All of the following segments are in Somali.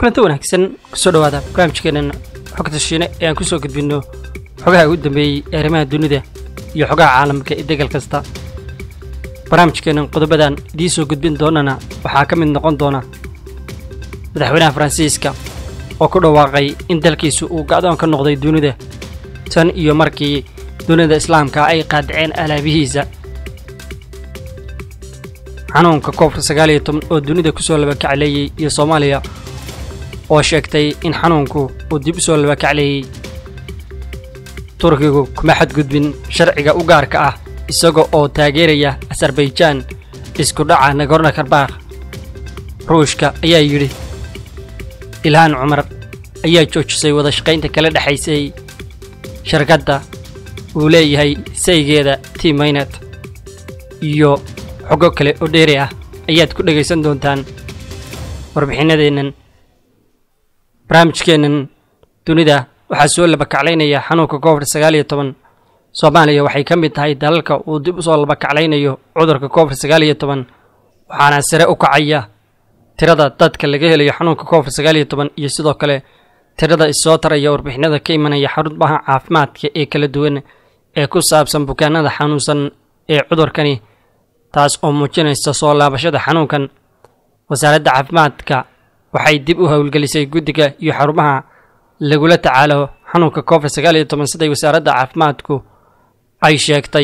kulanti wanaagsan kusoo dhawaada barnaamijkeenan xogta shiine ee aan kusoo gudbinno xogaha ugu dambeeyey ee arrimaha dunida iyo xogaha caalamka ee degal kasta barnaamijkeenan qodobadan idiin soo gudbin doonana waxaa ka mid noqon doona madaxweynaha faransiiska oo ku dhawaaqay in dalkiisu uu gacdoon ka noqday dunida tan iyo markii dunida islaamka ay qaadaceen alaabihiisa xanuunka koobka sagaal iyo toban oo dunida kusoo labakacleeyey iyo soomaaliya oo sheegtay in xanuunku uu dib u soo labakacleeyey turkigu kuma xadgudbin sharciga u gaarka ah isaga oo taageeraya asarbaijan isku dhaca nagorno karbakh ruushka ayaa yidhi ilhaan cumar ayaa joojisay wada shaqaynta kala dhexaysay shirkadda uu leeyahay saygeeda t maynet iyo xogo kale oo dheeri ah ayaad ku dhegaysan doontaan warbixinadeennan barnaamijkeennan dunida waxaa soo labakaclaynaya xanuunka covid sagaal iyo toban soomaaliya waxay ka mid tahay dalalka uu dib u soo labakaclaynayo cudurka covid sagaal iyo toban waxaana sare u kacaya tirada dadka laga helayo xanuunka covid sagaal iyo toban iyo sidoo kale tirada issoo taraya warbixinada ka imanaya xarumaha caafimaadka ee kala duwan ee ku saabsan bukaanada xanuunsan ee cudurkani taas oo muujinaysa soo laabashada xanuunkan wasaaradda caafimaadka waxay dib u howlgelisay guddiga iyo xarumaha lagula tacaalo xanuunka covid sagaal iyo toban siday wasaaradda caafimaadku ay sheegtay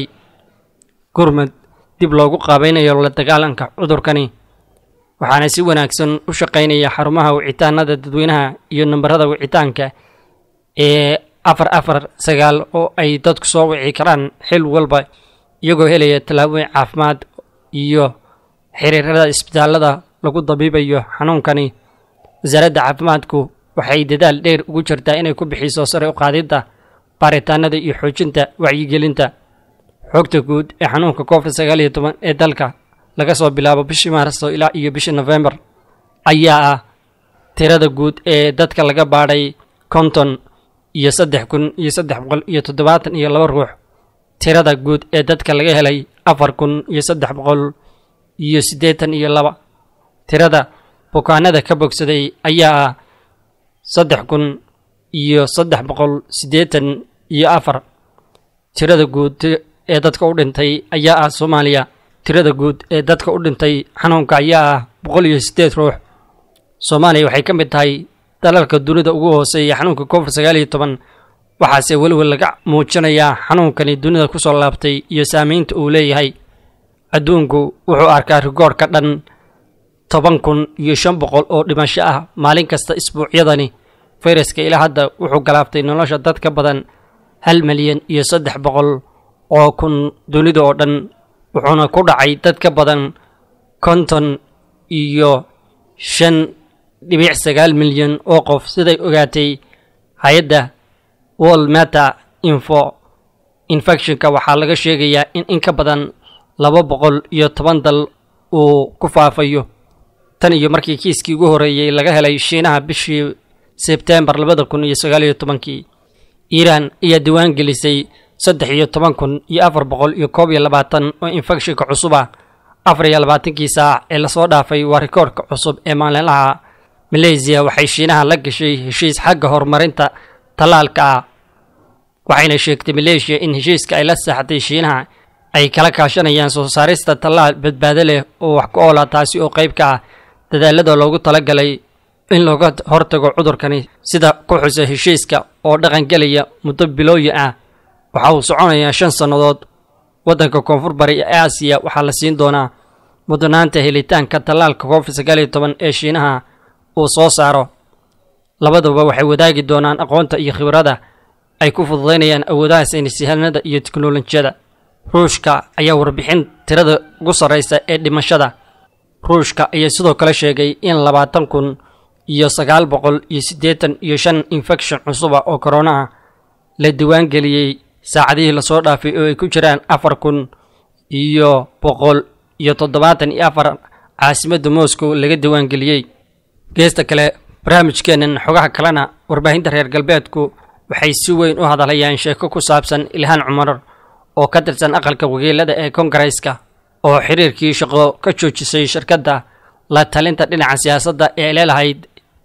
gurmud dib loogu qaabaynayo la dagaalanka cudurkani waxaana si wanaagsan u shaqaynaya xarumaha wicitaanada dadweynaha iyo nambarada wicitaanka ee afar afar sagaal oo ay dadku soo wici karaan xil walba iyagoo helaya tallaabooyin caafimaad iyo xiriirada isbitaallada lagu dabiibayo xanuunkani wasaaradda caafimaadku waxay dadaal dheer ugu jirtaa inay ku bixiso sare u qaadidda baaritaanada iyo xoojinta wacyigelinta xogta guud ee xanuunka covid sagaal iyo toban ee dalka laga soo bilaabo bishii maarso ilaa iyo bishii nofembar ayaa ah tirada guud ee dadka laga baadhay konton iyo saddex kun iyo saddex boqol iyo toddobaatan iyo laba ruux tirada guud ee dadka laga helay afar kun iyo saddex boqol iyo siddeetan iyo laba tirada bukaanada ka bogsaday ayaa ah saddex kun iyo saddex boqol siddeetan iyo afar tirada guud ee dadka u dhintay ayaa ah soomaaliya tirada guud ee dadka u dhintay xanuunka ayaa ah boqol iyo siddeed ruux soomaaliya waxay ka mid tahay dalalka dunida ugu hooseeya xanuunka covid sagaal iyo toban waxaase weliwel laga muujinayaa xanuunkani dunida ku soo laabtay iyo saamaynta uu leeyahay adduunku wuxuu arkaa rikoor ka dhan toban kun iyo shan boqol oo dhimasho ah maalin kasta isbuucyadani fayraska ilaa hadda wuxuu galaaftay nolosha dad ka badan hal milyan iyo saddex boqol oo kun dunida oo dhan wuxuuna ku dhacay dad ka badan konton iyo shan dhibic sagaal milyan oo qof siday ogaatay hay-adda world mata info infectionka waxaa laga sheegayaa in in ka badan laba boqol iyo toban dal uu ku faafayo tan iyo markii kiiskii ugu horreeyey laga helay shiinaha bishii sebtembar labada kun iyo sagaal iyo tobankii iiraan ayaa diwaan gelisay saddex iyo toban kun iyo afar boqol iyo koob iyo labaatan oo infectionka cusub ah afar iyo labaatankii saac ee lasoo dhaafay waa rikoorka cusub ee maalinlaha maleysiya waxay shiinaha la gashay heshiis xagga horumarinta tallaalka ah waxayna sheegtay maleeshiya in heshiiska ay la saaxatay shiinaha ay kala kaashanayaan soo saarista tallaal badbaado leh oo wax ku oola taasi oo qayb ka ah dadaalada loogu talagalay in looga hortago cudurkani sida ku xusa heshiiska oo dhaqangelaya muddo bilooyin ah waxa uu soconayaa shan sannadood waddanka koonfur bari ee aasiya waxaa la siin doonaa mudnaanta helitaanka tallaalka covid sagaal iyo toban ee shiinaha uu soo saaro labaduba waxay wadaagi doonaan aqoonta iyo khibrada ay ku fududaynayaan awoodaha saynisyahanada iyo teknolojiyada ruushka ayaa warbixin tirada ugu sarraysa ee dhimashada ruushka ayaa sidoo kale sheegay in labaatan kun iyo sagaal boqol iyo siddeetan iyo shan infection cusuba oo koronaha la diwaangeliyey saacadihii lasoo dhaafay oo ay ku jiraan afar kun iyo boqol iyo toddobaatan iyo afar caasimadda moscow laga diwaangeliyey geesta kale barnaamijkeennan xogaha kalena warbaahinta reer galbeedku waxay si weyn u hadalhayaan sheeko ku saabsan ilhaan cumar oo ka tirsan aqalka wakiilada ee kongareeska oo xiriirkii shaqo ka joojisay shirkadda la talinta dhinaca siyaasadda ee leelahayd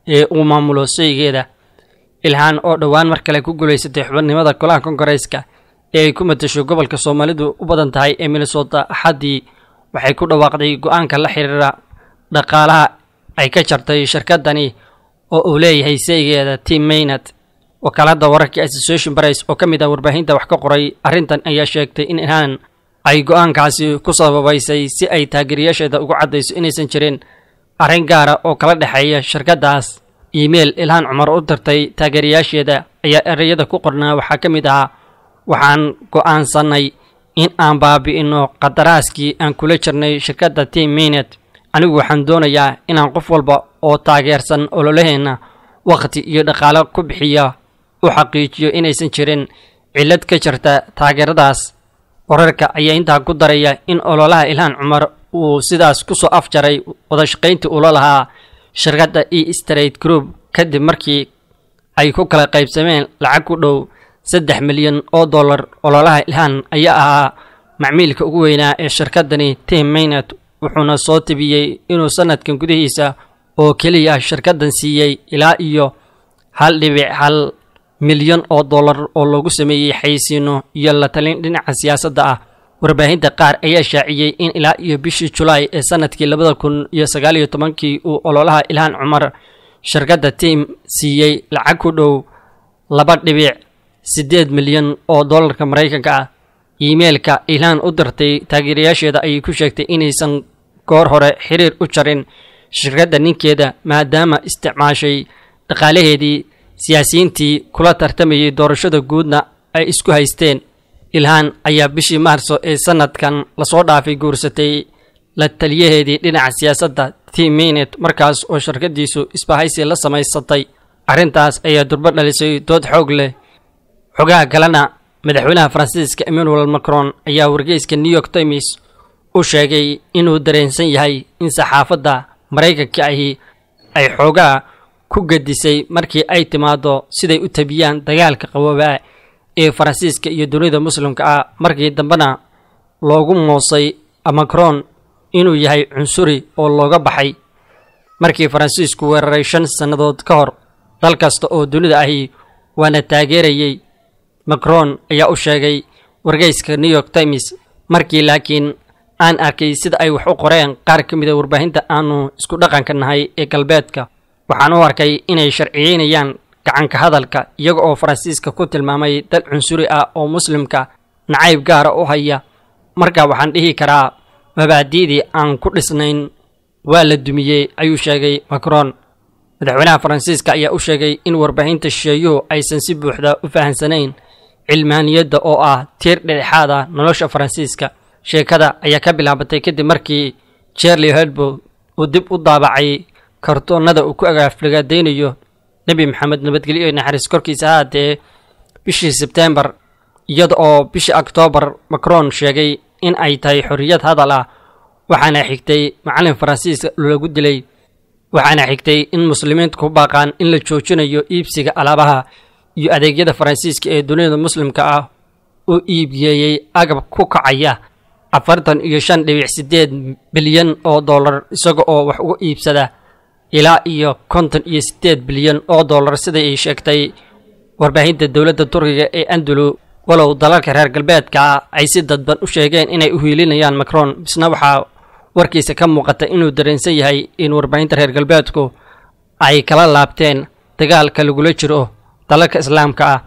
ee uu maamulo saygeeda ilhaan oo dhowaan mar kale ku guulaysatay xubannimada golaha kongareeska ee ay ku matasho gobolka soomaalidu u badan tahay ee minnesota axaddii waxay ku dhawaaqday go-aanka la xiriira dhaqaalaha ay ka jartay shirkadani oo uu leeyahay saygeeda tim maynard wakaalada wararka association price oo ka mid ah warbaahinta wax ka qoray arrintan ayaa sheegtay in ilhaan ay go-aankaasi ku sababaysay si ay taageerayaasheeda ugu caddayso inaysan jirin arrin gaara oo kala dhexeeya shirkaddaas iimail ilhaan cumar u dirtay taageerayaasheeda ayaa ereyada ku qornaa waxaa ka mid ahaa waxaan go'aansannay in aan baabi'inno qadaraaskii aan kula jirnay shirkadda tim minet anigu waxaan doonayaa inaan qof walba oo taageersan ololaheenna wakhti iyo dhaqaalo ku bixiya u xaqiijiyo inaysan jirin cillad ka jirta taageeradaas wararka ayaa intaa ku daraya in ololaha ilhaan cumar uu sidaas ku soo afjaray wadashaqayntii ula lahaa shirkadda e straight group kadib markii ay ku kala qaybsameen lacag ku dhow saddex milyan oo dollar ololaha ilhaan ayaa ahaa macmiilka ugu weynaa ee shirkaddani tim maynard wuxuuna soo tebiyey inuu sanadkan gudihiisa oo keliya shirkaddan siiyey ilaa iyo hal dhibic hal milyan oo dollar oo loogu sameeyey xaysiino iyo la talin dhinaca siyaasadda ah warbaahinta qaar ayaa shaaciyey in ilaa iyo bishii julaay ee sanadkii labada kun iyo sagaal iyo tobankii uu ololaha ilhaan cumar shirkadda tim siiyey lacag ku dhow laba dhibic siddeed milyan oo dollarka maraykanka ah iimeilka ilhaan u dirtay taageerayaasheeda ayay ku sheegtay inaysan goor hore xiriir u jarin shirkadda ninkeeda maadaama isticmaashay dhaqaalaheedii siyaasiyiintii kula tartamayay doorashada guudna ay isku haysteen ilhaan ayaa bishii maarso ee sanadkan lasoo dhaafay guursatay la taliyaheedii dhinaca siyaasadda tim minet markaas oo shirkaddiisu isbahaysi la samaysatay arrintaas ayaa durbo dhalisay dood xoog leh xogaha kalena madaxweynaha faransiiska emmanuel macron ayaa wargeyska new york times u sheegay inuu dareensan yahay in saxaafadda maraykanka ahi ay xoogaa ku gadisay markii ay timaado siday u tabiyaan dagaalka qaboobaa ee faransiiska iyo dunida muslimka ah markii dambena loogu moosay macron inuu yahay cunsuri oo looga baxay markii faransiisku weeraray shan sannadood ka hor dal kasta oo dunida ahi waana taageerayey macron ayaa u sheegay wargeyska new york times markii laakiin aan arkay sida ay wax u qoreen qaar ka mida warbaahinta aanu isku dhaqanka nahay ee galbeedka waxaan u arkay inay sharciyeynayaan gacanka hadalka iyaga oo faransiiska ku tilmaamay dal cunsuri ah oo muslimka nacayb gaara u haya marka waxaan dhihi karaa mabaadi'dii aan ku dhisnayn waa la dumiyey ayuu sheegay macron madaxweynaha faransiiska ayaa u sheegay in warbaahinta shisheeyuhu aysan si buuxda u fahamsanayn cilmaaniyadda oo ah tiir dhedhexaad ah nolosha faransiiska sheekada ayaa ka bilaabatay kadib markii jerli hedbo uu dib u daabacay kartoonnada uu ku agaafligaadaynayo nebi maxamed nabadgelyo iyo naxariis korkiisa ahaatee bishii sebtembar iyada oo bishii oktoobar macron sheegay in ay tahay xorriyad hadal ah waxaana xigtay macallin faransiiska lagu dilay waxaana xigtay in muslimiintu ku baaqaan in la joojinayo iibsiga alaabaha iyo adeegyada faransiiska ee dunida muslimka ah uu iibgeeyey agab ku kacaya afartan iyo shan dhibic siddeed bilyan oo dollar isaga oo wax uga iibsada ilaa iyo konton iyo siddeed bilyan oo dollar sida ay sheegtay warbaahinta dowladda turkiga ee andulu walow dalalka reer galbeedka ay si dadban u sheegeen inay u hiilinayaan macron bisna waxaa warkiisa ka muuqata inuu dareensan yahay in warbaahinta reer galbeedku ay kala laabteen dagaalka lagula jiro dalalka islaamka ah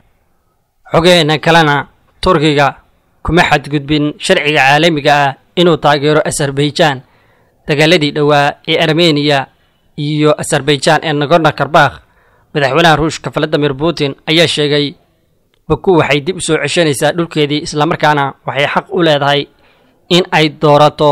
xogeena kalena turkiga kuma xadgudbin sharciga caalamiga ah inuu taageero azerbaijan dagaaladii dhowaa ee armeniya iyo azerbaijan ee nagorno karbakh madaxweynaha ruushka valadimir putin ayaa sheegay baku waxay dib u soo ceshanaysaa dhulkeedii islamarkaana waxay xaq u leedahay in ay doorato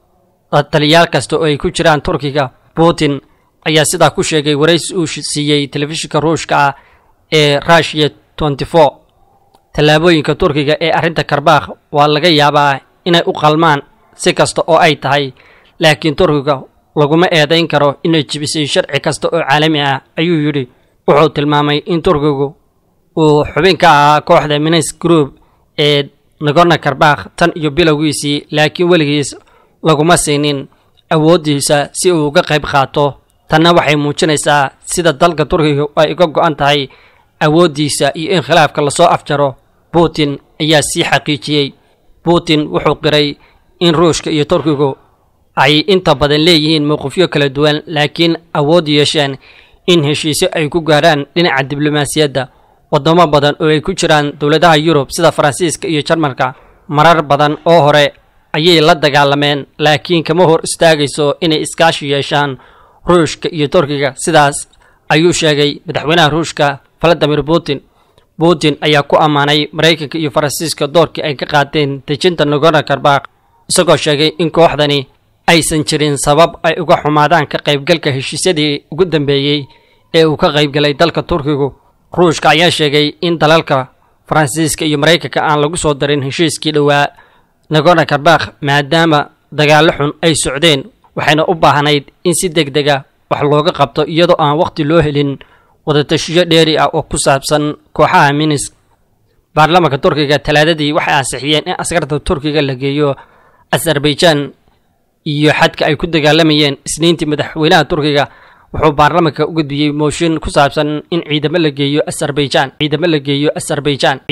taliyaal kasta oo ay ku jiraan turkiga putin ayaa sidaa ku sheegay waraysi uu siiyey telefishinka ruushka ah ee rushiya tenty four tallaabooyinka turkiga ee arrinta karbakh waa laga yaabaa inay u qalmaan si kasta oo ay tahay laakiin turkiga laguma eedayn karo inay jibisay sharci kasta oo caalami ah ayuu yidhi wuxuu tilmaamay in turkigu uu xubin ka ahaa kooxda minis group ee nagorno karbakh tan iyo bilowgiisii laakiin weligiis laguma siinin awooddiisa si uu uga qayb qaato tanna waxay muujinaysaa sida dalka turkiga ay uga go-an tahay awooddiisa iyo in khilaafka lasoo afjaro putin ayaa sii xaqiijiyey putin wuxuu qiray in ruushka iyo turkigu ay inta badan leeyihiin mowqifyo kala duwan laakiin awood yeesheen in heshiisyo ay ku gaarhaan dhinaca diblomaasiyadda waddamo badan oo ay ku jiraan dowladaha yurub sida faransiiska iyo jarmalka marar badan oo hore ayay la dagaalameen laakiin kama hor istaagayso inay iskaashi yeeshaan ruushka iyo turkiga sidaas ayuu sheegay madaxweynaha ruushka valadimir putin putin ayaa ku ammaanay maraykanka iyo faransiiska doorkii ay ka qaateen dejinta nagorno karbakh isagoo sheegay in kooxdani aysan jirin sabab ay uga xumaadaan ka qaybgalka heshiisyadii ugu dambeeyey ee uu ka qaybgalay dalka turkigu ruushka ayaa sheegay in dalalka faransiiska iyo maraykanka aan lagu soo darin heshiiskii dhowaa nagorno karbakh maadaama dagaallo xun ay socdeen waxayna u baahnayd in si deg dega wax looga qabto iyadoo aan wakhti loo helin wadatashiyo dheeri ah oo ku saabsan kooxaha minisk baarlamaanka turkiga talaadadii waxay ansixiyeen in askarta turkiga la geeyo azerbaijan iyo xadka ay ku dagaalamayeen isniintii madaxweynaha turkiga wuxuu baarlamaanka u gudbiyey mooshin ku saabsan in ciidamo la geeyo azerbaijan ciidamo la geeyo azerbaijan